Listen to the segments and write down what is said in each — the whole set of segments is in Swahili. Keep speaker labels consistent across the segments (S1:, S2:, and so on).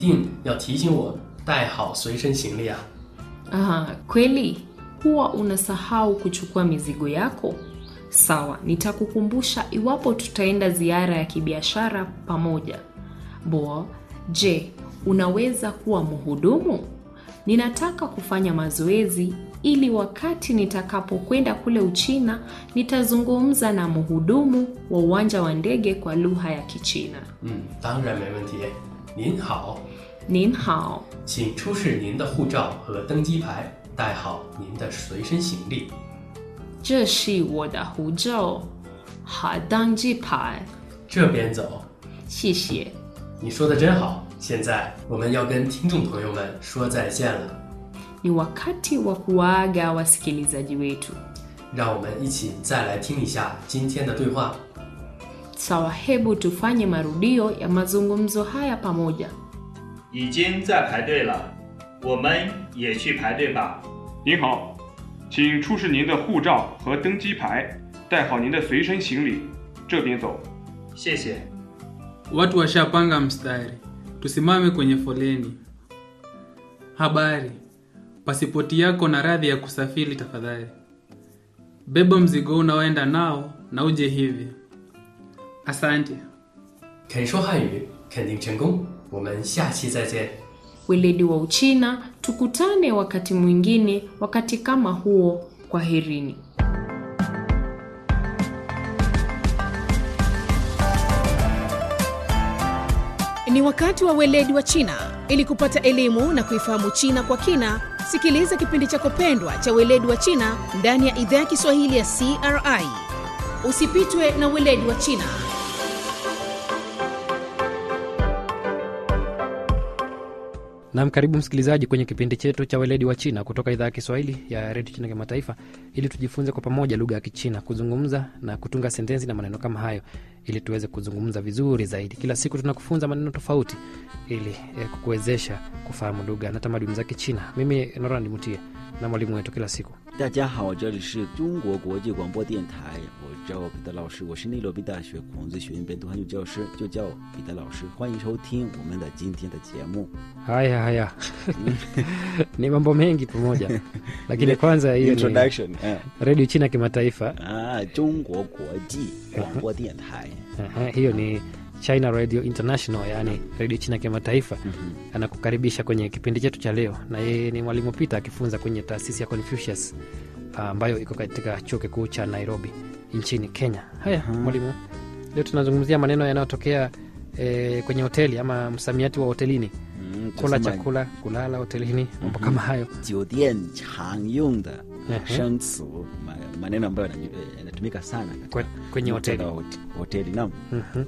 S1: 定要提醒我带好随身行李啊。
S2: Aha, kweli huwa unasahau kuchukua mizigo yako? Sawa, nitakukumbusha iwapo tutaenda ziara ya kibiashara pamoja. Bo, je, unaweza kuwa mhudumu? Ninataka kufanya mazoezi ili wakati nitakapokwenda kule Uchina nitazungumza na mhudumu wa uwanja wa ndege kwa lugha ya Kichina.
S1: 嗯，当然没问题。您好，
S2: Nin hao.
S1: 请出示您的护照和登机牌，带好您的随身行李。
S2: 这是我的护照，好登机牌，
S1: 这边走。
S2: 谢谢。
S1: 你说的真好。现在我们要跟听众朋友们说再见了，
S2: Ni wakati wa kuwaaga wasikilizaji wetu.
S1: 让我们一起再来听一下今天的对话。
S2: Sawa, hebu tufanye marudio ya mazungumzo haya pamoja.
S3: 已经在排队了，我们也去排队吧。
S4: 您好，请出示您的护照和登机牌，带好您的随身行李，这边走。
S3: 谢谢。
S5: Watu washapanga mstari, tusimame kwenye foleni. Habari, pasipoti yako na radhi ya kusafiri tafadhali. Beba mzigo unaoenda nao na uje hivi. Asante.
S1: 肯说汉语，肯定成功。我们下期再见。
S2: Weledi wa Uchina, tukutane wakati mwingine, wakati kama huo. Kwaherini.
S6: Ni wakati wa weledi wa China. Ili kupata elimu na kuifahamu China kwa kina, sikiliza kipindi chako pendwa cha weledi wa China ndani ya idhaa ya Kiswahili ya CRI. Usipitwe na weledi wa China.
S7: Nam, karibu msikilizaji kwenye kipindi chetu cha weledi wa China kutoka idhaa ya Kiswahili ya redio China Kimataifa, ili tujifunze kwa pamoja lugha ya Kichina, kuzungumza na kutunga sentensi na maneno kama hayo, ili tuweze kuzungumza vizuri zaidi. Kila siku tunakufunza maneno tofauti ili eh, kukuwezesha kufahamu lugha na tamaduni za Kichina. Mimi Norandi Mutie na mwalimu wetu kila siku
S8: 大家好，这里是中国国际广播电台，我叫彼得老师，我是内罗毕大学孔子学院本土汉语教师，就叫我彼得老师。欢迎收听我们的今天的节目。
S7: haya haya ni mambo mengi pamoja, lakini kwanza hiyo ni
S8: Introduction，嗯
S7: redio China Kimataifa.
S8: 啊，中国国际广播电台，
S7: Aha, hiyo ni China Radio International, yaani redio China kimataifa. Anakukaribisha kwenye kipindi chetu cha leo, na yeye ni mwalimu Peter akifunza kwenye taasisi ya Confucius ah, ambayo iko katika chuo kikuu cha Nairobi nchini Kenya. Haya mwalimu, leo tunazungumzia maneno yanayotokea eh, kwenye hoteli ama msamiati wa hotelini,
S8: 嗯，
S7: kula
S8: 就是
S7: chakula, kulala hotelini, mambo kama hayo.
S8: 酒店常用的
S7: Mhm.
S8: 生词ma- maneno ambayo yanaju- yanatumika sana katika
S7: Kwe- kwenye hoteli.
S8: muktadha wa hot- hoteli. Naam.
S7: Mhm.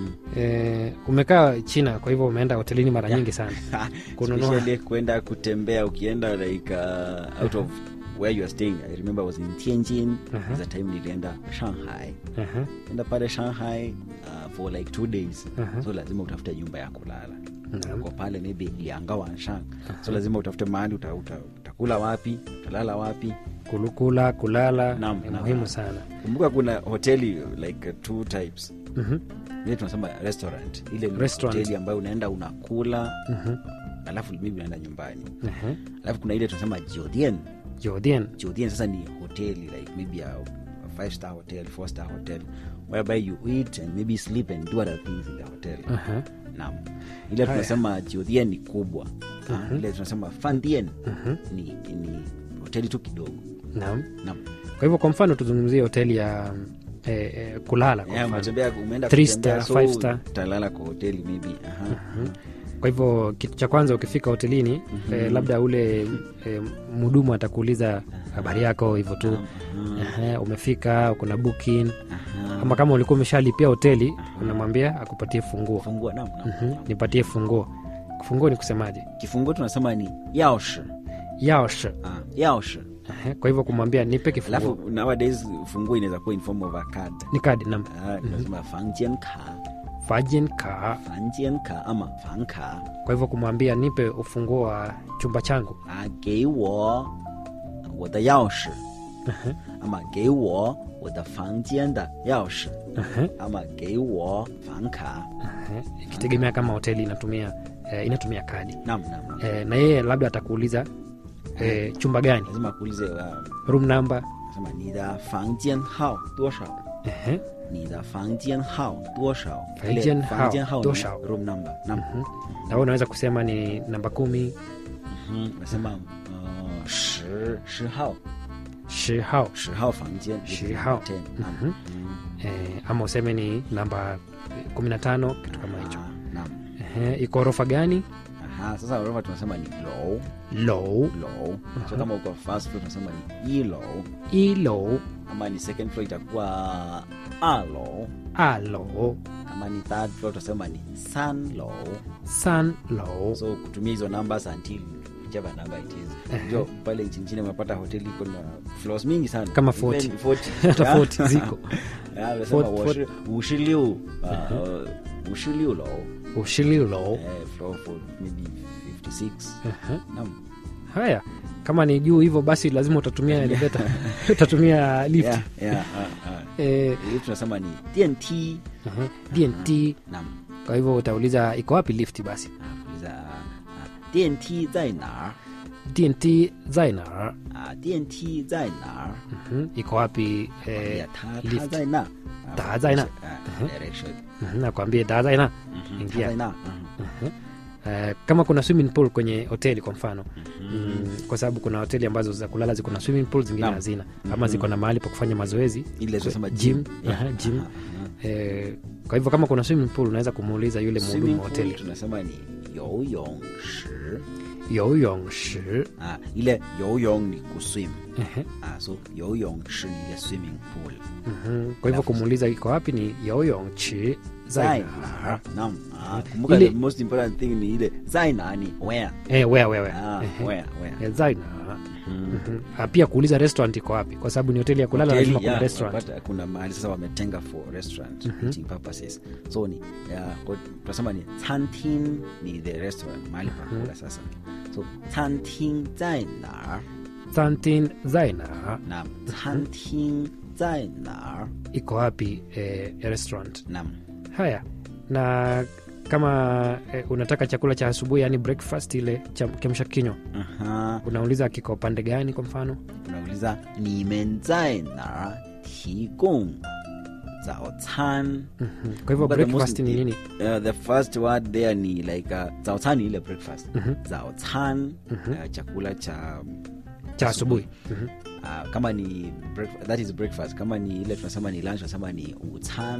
S7: Eh, umekaa China, kwa hivyo umeenda hotelini mara nyingi sana. Kununua.
S8: Especially kwenda kutembea ukienda like uh, out of where you are staying i remember I was in tianjin
S7: Uh-huh.
S8: the time nilienda shanghai
S7: Aha,
S8: enda pale shanghai uh, for like two days
S7: Uh-huh.
S8: so lazima utafute nyumba ya kulala
S7: Naam.
S8: uko pale maybe lianga wanshang so lazima utafute mahali uta, uta, utakula wapi utalala wapi
S7: kulukula kulala
S8: Naam,
S7: ni
S8: naam.
S7: muhimu sana.
S8: kumbuka kuna hoteli like uh, two types
S7: Mhm.
S8: ile tunasema restaurant ile ni
S7: Restaurant.
S8: hoteli ambayo unaenda unakula
S7: Mhm.
S8: alafu maybe unaenda nyumbani
S7: Aha.
S8: alafu kuna ile tunasema jiodien
S7: Jordan.
S8: Jordan sasa ni hoteli like maybe a, a five star hotel four star hotel whereby you eat and maybe sleep and do other things in the hotel
S7: Aha.
S8: naam ile tunasema Jordan ni kubwa uh ile tunasema fandien ni, ni hoteli tu kidogo
S7: Naam.
S8: naam
S7: Kwa hivyo kwa mfano tuzungumzie hoteli ya eh, eh, kulala kwa
S8: yeah,
S7: mfano.
S8: umetembea umeenda
S7: Three
S8: kutembea,
S7: star,
S8: so
S7: five star.
S8: utalala kwa hoteli maybe aha
S7: Kwa hivyo kitu cha kwanza ukifika hotelini eh, labda ule eh, mhudumu atakuuliza habari yako hivyo tu. Aha, umefika, kuna booking
S8: aha
S7: ama kama ulikuwa umeshalipia hoteli unamwambia akupatie funguo.
S8: fungua naam naam
S7: Mhm, Nipatie funguo. Funguo ni kusemaje?
S8: kifunguo tunasema ni yaoshi
S7: Yaosh.
S8: ah yaoshi
S7: Aha, Kwa hivyo kumwambia nipe kifunguo.
S8: alafu nowadays funguo inaweza kuwa in form of a card
S7: Ni kadi nam.
S8: Ah, tunasema fangjian ka
S7: Fajin ka.
S8: fangjian ka ama fang ka
S7: Kwa hivyo kumwambia nipe ufunguo wa chumba changu.
S8: 啊，给我我的钥匙，ama 给我我的房间的钥匙，
S7: Aha.
S8: ama 给我房卡。
S7: Aha, ikitegemea kama hoteli inatumia eh, inatumia kadi
S8: Naam, naam, naam.
S7: eh, na yeye labda atakuuliza eh, chumba gani
S8: Lazima akuulize uh,
S7: room number
S8: nasema ni da fangjian hao toshao
S7: Ehe.
S8: ni da fangjian hao toshao
S7: Fangjian hao
S8: fangjian hao ni
S7: toshao.
S8: room number naam
S7: na wewe unaweza kusema ni namba kumi
S8: Mhm. nasema uh, shi shi hao
S7: shi hao
S8: shi hao fangjian which is
S7: Shi
S8: number
S7: hao.
S8: 10. Naam.
S7: Mhm.
S8: Mhm.
S7: eh, ama useme ni namba kumi na tano kitu kama hicho
S8: Ah, naam
S7: Ehe, iko orofa gani
S8: Aha, sasa ghorofa tunasema ni low
S7: low
S8: low so kama uko first floor tunasema ni i low
S7: i low
S8: ama ni second floor itakuwa a low
S7: a low
S8: kama ni third floor tutasema ni san low
S7: san low
S8: so kutumia hizo numbers until whichever number it is jo pale nchini chini unapata hoteli iko na floors mingi sana
S7: Kama
S8: Even
S7: 40.
S8: 40.
S7: Hata
S8: Yeah.
S7: 40 ziko.
S8: Yeah, wanasema
S7: Fort-
S8: washi- ushiliu uh, ushiliu low
S7: ushili low
S8: eh, floor for maybe 56
S7: Ehe.
S8: naam
S7: haya kama ni juu hivyo basi lazima utatumia elevator utatumia lift
S8: yeah, yeah, uh, uh.
S7: eh,
S8: lift tunasema ni dnt
S7: ehe, dnt
S8: naam
S7: kwa hivyo utauliza iko wapi lift basi
S8: uliza uh, dnt 在哪儿
S7: dnt zaina
S8: 啊，电梯在哪儿？
S7: Mhm, iko wapi
S8: 哎
S7: eh,
S8: 呀，它它
S7: lift
S8: 在那，啊
S7: 它在那
S8: 啊，direction，
S7: Mhm, nakwambia da zaina
S8: 它
S7: ingia
S8: 在那，嗯
S7: Eh, kama kuna swimming pool kwenye hoteli kwa mfano mm, kwa sababu kuna hoteli ambazo za kulala ziko na swimming pool zingine
S8: Naam.
S7: hazina ama ziko na mahali pa kufanya mazoezi
S8: ile tunasema
S7: gym,
S8: gym. Yeah.
S7: aha, gym.
S8: Aha, aha.
S7: Eh, kwa hivyo kama kuna swimming pool unaweza kumuuliza yule mhudumu
S8: Swimming
S7: wa
S8: pool
S7: hoteli
S8: tunasema ni 游泳池
S7: yoyong shi
S8: ah, ile 游泳 ni kuswim
S7: Ehe,
S8: ah, so 游泳池 ni ile swimming pool
S7: mhm. kwa hivyo kumuuliza iko wapi ni yoyong chi
S8: 在
S7: zaina
S8: 哪儿？Naam. Ah, kumbuka
S7: Ile-
S8: the most important thing ni ile 在哪 ni where
S7: eh, where where where
S8: ah,
S7: Ehe.
S8: where where
S7: Eh, zaina Mhm. Ah, pia kuuliza restaurant iko wapi kwa sababu ni hoteli ya kulala
S8: Hoteli,
S7: lazima kuna
S8: yeah,
S7: restaurant
S8: unapata kuna mahali sasa wametenga for restaurant eating purposes so ni yeah, kwa- tunasema ni canteen ni the restaurant mahali pa kula sasa so canteen 在哪儿
S7: santin zaina
S8: naam canteen 在哪儿
S7: iko wapi eh, restaurant
S8: naam
S7: haya na kama eh, unataka chakula cha asubuhi yani breakfast ile cha kiamsha kinywa
S8: Aha.
S7: unauliza kiko upande gani kwa mfano
S8: unauliza 你们在哪儿提供早餐
S7: Mhm. kwa hivyo
S8: But the
S7: breakfast
S8: most-
S7: ni nini
S8: Uh, the first word there ni like uh, 早餐ni ile breakfast 早餐 uh, chakula cha
S7: cha asubuhi Mhm.
S8: uh, kama ni break, that is breakfast kama ni ile tunasema ni lunch tunasema ni 午餐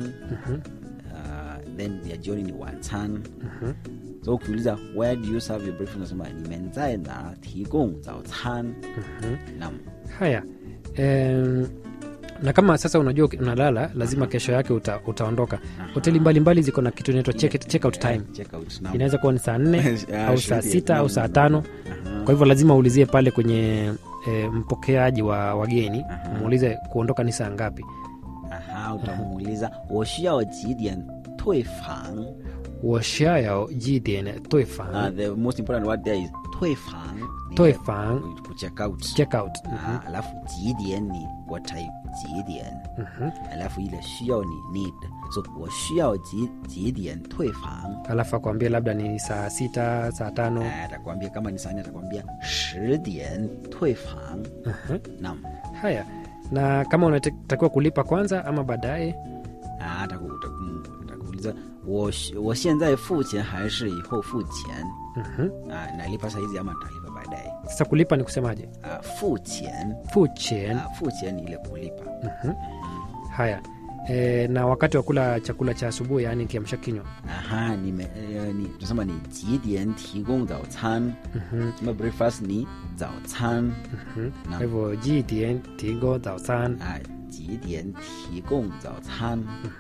S8: uh, then ya jioni ni 晚餐 so ukiuliza where do you serve your breakfast unasema 你们在哪提供早餐 naam
S7: haya em, na kama sasa unajua uki- unalala lazima kesho yake uta, utaondoka hoteli mbalimbali ziko na kitu inaitwa check, check out time
S8: Yeah, check out now.
S7: inaweza kuwa ni saa nne
S8: Yeah,
S7: au
S8: should
S7: saa
S8: be.
S7: sita
S8: Naam,
S7: au saa
S8: naam,
S7: tano
S8: Aha.
S7: kwa hivyo lazima uulizie pale kwenye e, mpokeaji wa wageni muulize kuondoka ni saa ngapi
S8: Aha, utamuuliza 我需要几点退房
S7: washayo jidien
S8: Uh,
S7: toifang
S8: the most important word there is 退房 ni
S7: Toifang.
S8: ku- ku check out
S7: check out
S8: Ah, alafu 几点 ni what type 几点 alafu ile 需要你 need so 我需要几几点退房
S7: alafu akwambia labda ni saa sita saa tano
S8: Ah, atakwambia kama ni sani atakwambia 十点退房 naam
S7: haya na kama unatakiwa kulipa kwanza ama baadaye
S8: Ah, ataku- ataku- atakuuliza 我需我现在付钱还是以后付钱 Ah, nalipa saizi ama nitalipa baadaye
S7: sasa kulipa ni kusemaje
S8: Ah, 付钱
S7: fuchen
S8: Ah, 付钱ni ile kulipa
S7: haya e, na wakati wa kula chakula cha asubuhi yaani kiamsha kinywa
S8: aha nime eh, ni tunasema ni 几点提供早餐 kama breakfast ni 早餐
S7: kwa hivyo jidien tigo daosan
S8: 啊几点提供早餐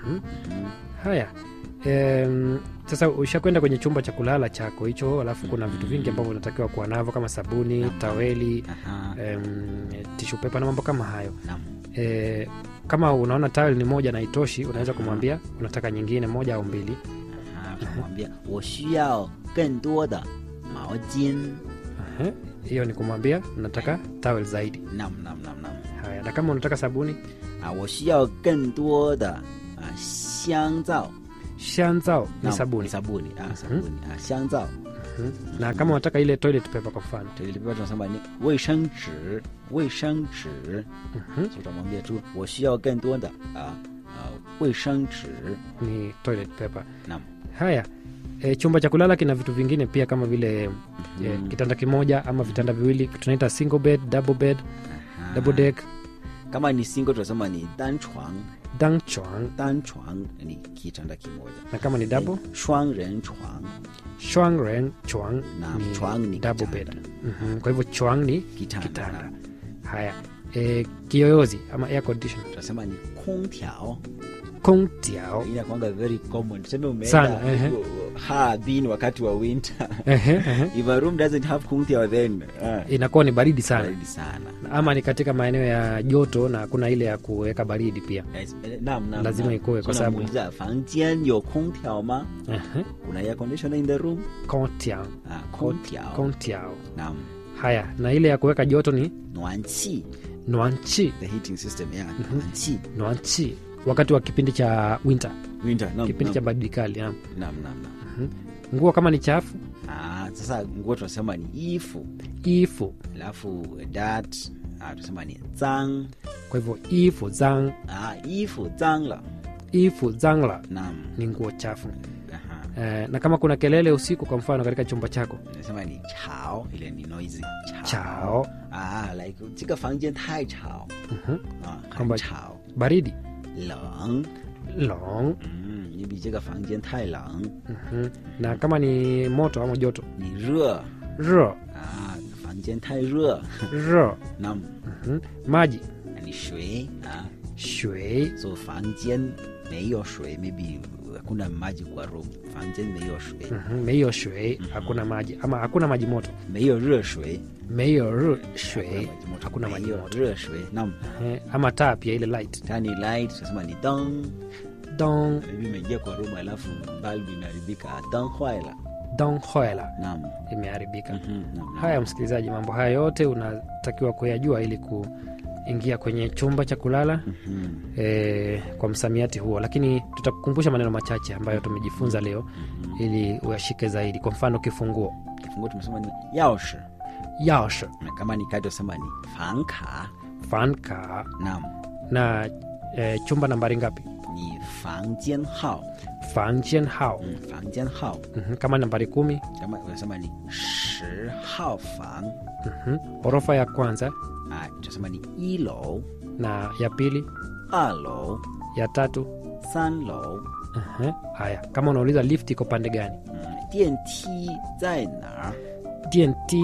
S7: haya Em, sasa ushakwenda kwenye chumba cha kulala chako hicho alafu kuna vitu vingi ambavyo unatakiwa kuwa navyo kama sabuni taweli
S8: aha
S7: em, tishu pepa na mambo kama hayo
S8: naam
S7: e, kama unaona tawel ni moja na itoshi unaweza kumwambia unataka nyingine moja au mbili
S8: aha tunamwambia 我需要更多的毛巾
S7: Ehe, hiyo ni kumwambia unataka tawel zaidi
S8: nam nam nam nam
S7: haya na kama unataka sabuni
S8: 啊，我需要更多的啊香皂，
S7: shanzao ni
S8: Naam,
S7: sabuni
S8: sabuni ah, sabuni ah, 香皂
S7: Mhm. na kama unataka ile toilet paper kwa mfano
S8: toilet paper tunasema ni 卫生纸卫生纸
S7: Mhm.
S8: so utamwambia tu 我需要更多的啊啊卫生纸
S7: ni toilet paper
S8: naam
S7: haya e, chumba cha kulala kina vitu vingine pia kama vile e, kitanda kimoja ama vitanda viwili tunaita single bed double bed double deck
S8: kama ni single tunasema ni 单床
S7: dang chuang
S8: 单床ni kitanda kimoja
S7: na kama ni double
S8: 双人床
S7: shuang ren chuang
S8: na
S7: ni
S8: chuang ni
S7: double
S8: kitanda.
S7: bed Mhm, kwa hivyo chuang ni
S8: Kitanda,
S7: kitanda.
S8: naam.
S7: haya e, kiyoyozi ama air condition
S8: tunasema ni 空调
S7: kong tiao
S8: inakwanga very common tuseme
S7: Sana,
S8: umeenda
S7: ehe.
S8: uh, Harbin wakati wa winter
S7: Ehe, ehe.
S8: if a room doesn't have 空调 then uh,
S7: inakuwa ni baridi sana
S8: baridi sana
S7: ama ni katika maeneo ya joto na kuna ile ya kuweka baridi pia
S8: Yes, eh, naam, naam,
S7: Lazima
S8: naam.
S7: ikuwe kwa
S8: So
S7: sababu-
S8: unamuuliza, 房间有空调吗
S7: Ehe.
S8: kuna air conditioner in the room
S7: Kong tiao.
S8: ah, 空调
S7: Kong tiao.
S8: naam
S7: haya na ile ya kuweka joto ni
S8: 暖气
S7: nuanchi
S8: the heating system yeah 暖气
S7: nuanchi wakati wa kipindi cha winter
S8: winter naam
S7: kipindi cha
S8: naam
S7: baridi kali naam.
S8: naam naam naam.
S7: nguo kama ni chafu
S8: ah sasa nguo tunasema ni ifu
S7: ifu
S8: alafu dat ah tunasema ni zang
S7: kwa hivyo ifu zang
S8: ah ifu zangla
S7: ifu zangla
S8: naam
S7: ni nguo chafu
S8: aha
S7: eh, na kama kuna kelele usiku kwa mfano katika chumba chako
S8: nasema ni chao ile ni noisy
S7: chao
S8: ah like 这个房间太吵
S7: Mhm.
S8: 啊
S7: kwamba
S8: 很吵
S7: baridi
S8: 冷
S7: long
S8: 嗯你比这个房间太冷
S7: Mhm. na kama ni moto ama joto
S8: 你热
S7: ro
S8: 啊房间太热
S7: ro
S8: 那
S7: Mhm. maji
S8: 你水啊
S7: shui
S8: 所以房间没有水 maybe hakuna maji kwa room 房间没有水
S7: Mhm. meiyo shui hakuna maji ama hakuna maji moto
S8: 没有热水
S7: meiyo ru
S8: hakuna
S7: shui
S8: maji moto
S7: hakuna maji
S8: 没有
S7: moto
S8: 热水那
S7: Eh, ama taa pia ile light
S8: tani light tunasema ni dong
S7: dong
S8: maybe imeingia kwa room alafu bulb imeharibika dong hwaila
S7: dong hoela
S8: naam
S7: imeharibika
S8: Mhm, naam.
S7: haya msikilizaji mambo haya yote unatakiwa kuyajua ili kuingia kwenye chumba cha kulala
S8: Mhm.
S7: e, kwa msamiati huo lakini tutakukumbusha maneno machache ambayo tumejifunza leo ili uyashike zaidi kwa mfano kifunguo
S8: kifunguo tumesema ni 钥匙
S7: yaosh
S8: na kama ni kadi tunasema ni 房卡
S7: fanka
S8: naam
S7: na e, chumba nambari ngapi
S8: 你房间号
S7: fangjian hao
S8: 嗯房间号
S7: Mhm, kama nambari kumi
S8: kama unasema ni 十号房
S7: Mhm, ghorofa ya kwanza
S8: ah tunasema ni 一楼
S7: na ya pili
S8: 二楼
S7: ya tatu
S8: 三楼
S7: Mhm, haya kama unauliza lift iko pande gani
S8: 嗯电梯在哪儿
S7: dnt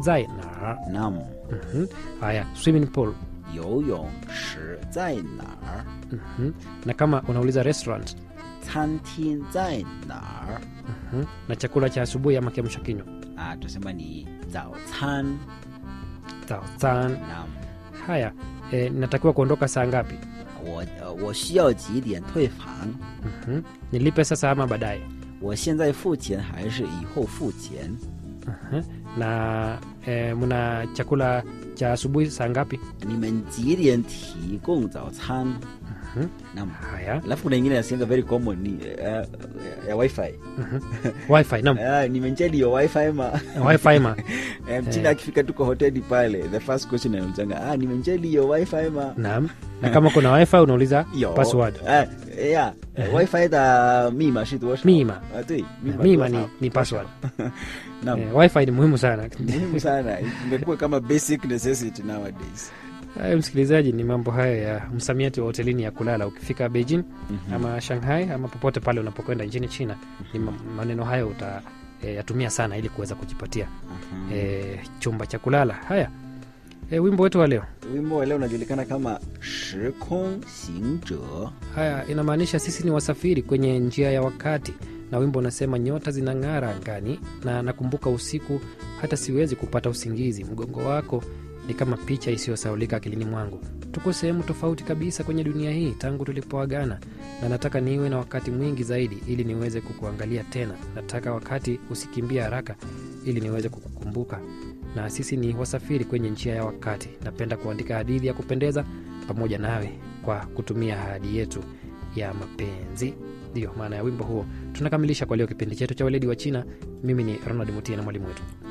S7: zaina
S8: naam
S7: Mhm, haya swimming pool
S8: 游泳池在哪儿
S7: Mhm, na kama unauliza restaurant
S8: 餐厅在哪儿
S7: Mhm, na chakula cha asubuhi ama kiamsha kinywa
S8: ah tunasema ni 早餐
S7: Zaozan.
S8: naam
S7: haya e, natakiwa kuondoka saa ngapi
S8: 我呃我需要几点退房
S7: Mhm, nilipe sasa ama baadaye
S8: 我现在付钱还是以后付钱
S7: Mhm, na e, mna chakula cha asubuhi saa ngapi
S8: 你们几点提供早餐
S7: Mhm,
S8: naam
S7: haya
S8: alafu kuna ingine nasianga very common ni uh, ya wifi
S7: wifi nam
S8: uh, nimenjeli yo wifi ma
S7: wifi ma
S8: Eh, mchina akifika tu kwa hoteli pale the first question anaulizanga ah, nimenjeli yo wifi ma
S7: nam na kama kuna wifi unauliza
S8: Yo.
S7: password
S8: Ah, yeah. wifi的密码是多少
S7: 密码
S8: 啊对密码
S7: mima
S8: 多
S7: ni,
S8: 少
S7: ni password
S8: Naam.
S7: e, wifi ni muhimu sana
S8: muhimu sana imekuwa kama basic necessity nowadays
S7: Hayo msikilizaji, ni mambo hayo ya msamiati wa hotelini ya kulala ukifika Beijing ama Shanghai ama popote pale unapokwenda nchini China. Ni ma- maneno hayo utayatumia sana ili kuweza kujipatia e, chumba cha kulala. Haya, e, wimbo wetu wa leo
S8: wimbo wa leo unajulikana kama 时空行者
S7: haya inamaanisha sisi ni wasafiri kwenye njia ya wakati, na wimbo unasema nyota zinang'ara angani, na nakumbuka usiku hata siwezi kupata usingizi. Mgongo wako ni kama picha isiyosaulika akilini mwangu. Tuko sehemu tofauti kabisa kwenye dunia hii tangu tulipoagana, na nataka niwe na wakati mwingi zaidi ili niweze kukuangalia tena. Nataka wakati usikimbie haraka ili niweze kukukumbuka. Na sisi ni wasafiri kwenye njia ya wakati. Napenda kuandika hadithi ya kupendeza pamoja nawe kwa kutumia ahadi yetu ya mapenzi. ndiyo maana ya wimbo huo tunakamilisha kwa leo kipindi chetu cha weledi wa china mimi ni ronald mutia na mwalimu wetu